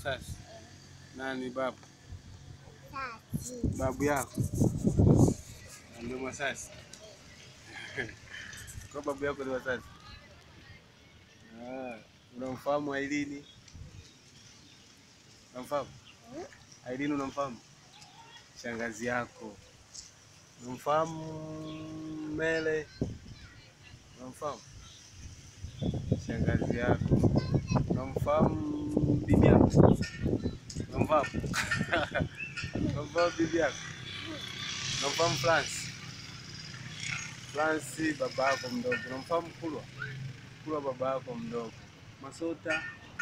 Masasi. Nani babu? Tati. Babu yako ndio Masasi. Kwa babu yako ni Masasi. Ah, unamfahamu Ailini? Unamfahamu? Ailini unamfahamu? Shangazi yako. Unamfahamu Mele? Unamfahamu? Shangazi yako. Unamfahamu bibi yako? Unamfahamu? Unamfahamu bibi yako? Unamfahamu France? France baba yako mdogo. Unamfahamu Kulwa? Kulwa baba yako mdogo. Masota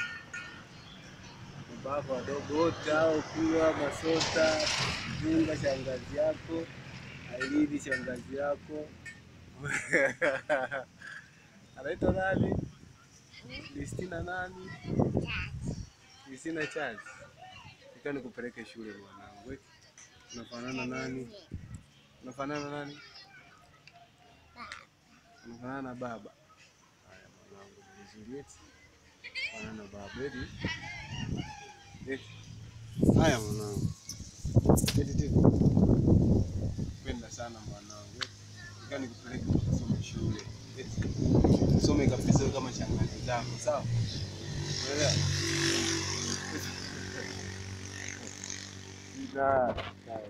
baba yako wadogo wote hao, Kulwa, Masota, Junga shangazi yako, Ailini shangazi yako. Anaitwa nani? Kristina nani? Kristina Charles. Nika nikupeleke shule mwanangu. eti. Unafanana nani? Unafanana nani? Unafanana na baba. Haya mwanangu, ni vizuri eti. Unafanana na baba eti. Eti. Haya mwanangu. Eti tena. Penda sana mwanangu. eti. Nika nikupeleke ukasome shule. Eti. Usome kabisa kama shangazi zako, sawa? Unaelewa? Ila, sawa.